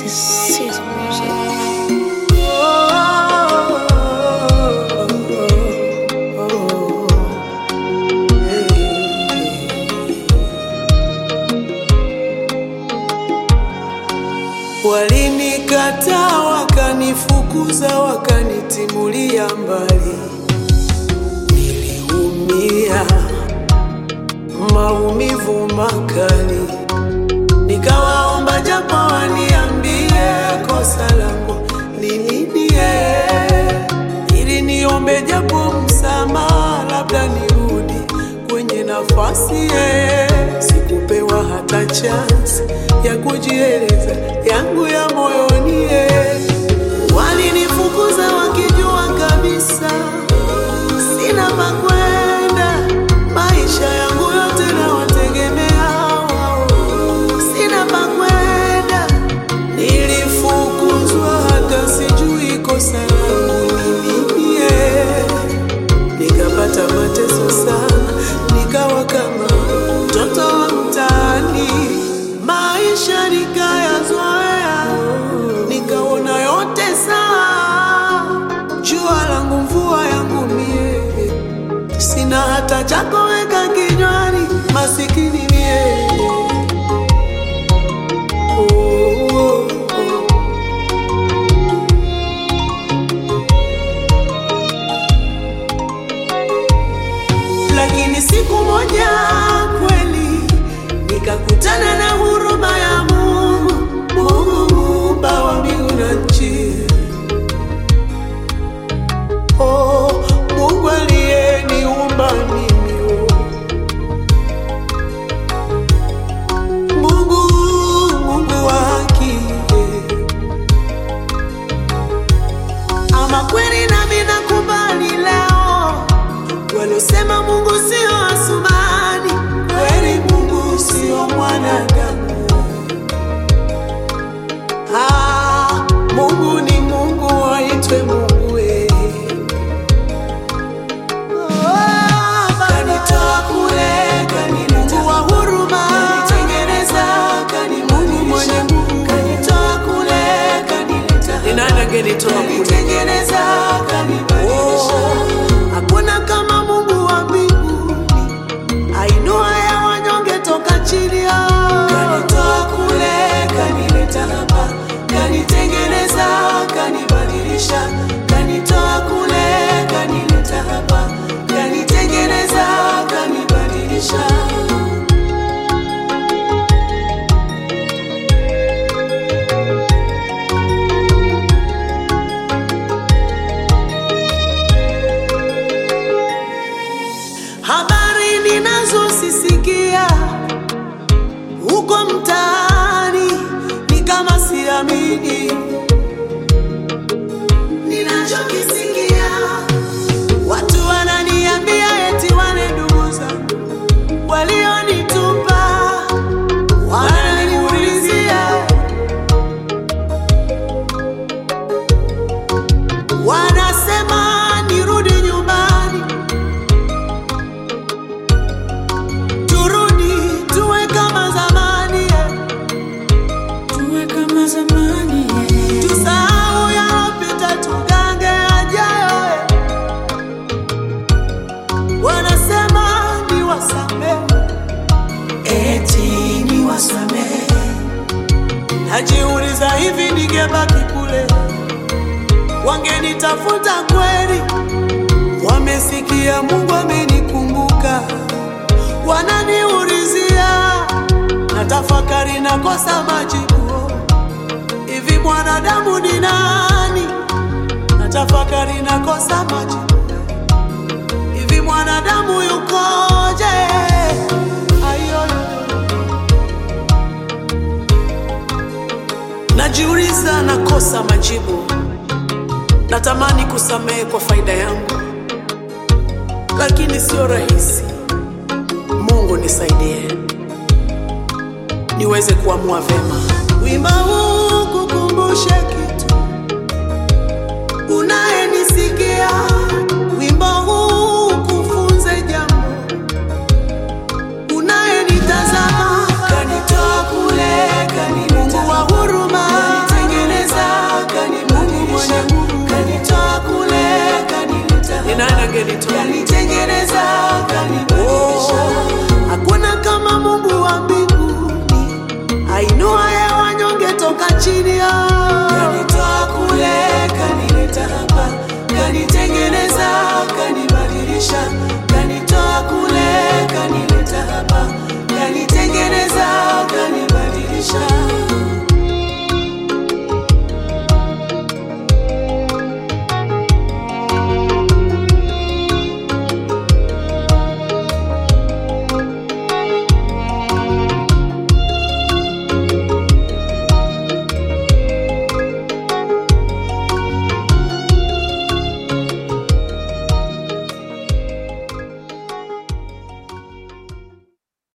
is Caesar music. Walinikataa, wakanifukuza, wakanitimulia mbali. Niliumia maumivu makali, nikawaomba japo waniambie kosa langu ni nini, ili niombe japo msamaha, labda nirudi kwenye nafasi ye. Sikupewa hata chance ya kujieleza yangu ya moyoni ye. Walinifukuza wakijua kabisa sina pa kwenda, maisha yangu yote nawategemea wao, sina pa kwenda. Nilifukuzwa hata sijui kosa langu ni nini, eh. nikapata mateso sana, nikawa kama mtoto wa mtaani, maisha nikayazoea, nikaona yote sawa, jua langu mvua yangu mie sina hata cha kuweka kinywani, masikini mie. Oh, oh, oh. Lakini siku moja kweli nikakutana na huruma ya Mungu, Mungu muumba wa mbingu na nchi. Oh, Mungu aliyeniumba mimi oh. Mungu, Mungu wa haki eh. Ama kweli nami nakubali leo, waliosema Mungu sio Asumani, kweli Mungu sio mwanadamu. Ah, Mungu ni Mungu, aitwe Mungu eh. Kanitoa kule, kanileta Mungu wa huruma, kanitengeneza, kani Mungu mwenye nguvu, kanitoa kule, kanileta ni nani angenitoa kule? Kanitengeneza, kanibadilisha. Hakuna kama Mungu wa mbinguni, ainua ya wanyonge toka chini ya kanitoa kule, kanileta hapa, kanitengeneza, kanibadilisha, kanitoa kule, kanileta hapa, kanitengeneza, kanibadilisha. Habari ninazosisikia huko mtaani ni kama siamini ninachokisikia. Watu wananiambia eti wale ndugu zangu walionitupa wananiulizia, wanasema nirudi nyumbani turudi tuwe kama zamani eh. Tuwe kama zamani, yeah. tusahau yalopita tugange yajayo eh. wanasema ni wasamehe eti ni wasamehe najiuliza hivi ningebaki kule wangenitafuta kweli wamesikia mungu amenikumbuka wananiulizia na tafakari nakosa majibu hivi mwanadamu ni nani na tafakari nakosa majibu hivi mwanadamu yukoje Ayoyo. najiuliza nakosa majibu natamani kusamehe kwa faida yangu lakini sio rahisi mungu nisaidie niweze kuamua vema wimbo huu kukumbushe kitu unayenisikia wimbo huu kufunze jambo unayenitazama kanitoa kule kanileta mungu wa huruma amenitoa kanitengeneza kanibadilisha hakuna kama mungu wa mbinguni ainuaye wanyonge toka chini ya kanitoa kule kanileta hapa kanitengeneza kanibadilisha kanitoa kule kanileta hapa kanitengeneza kanibadilisha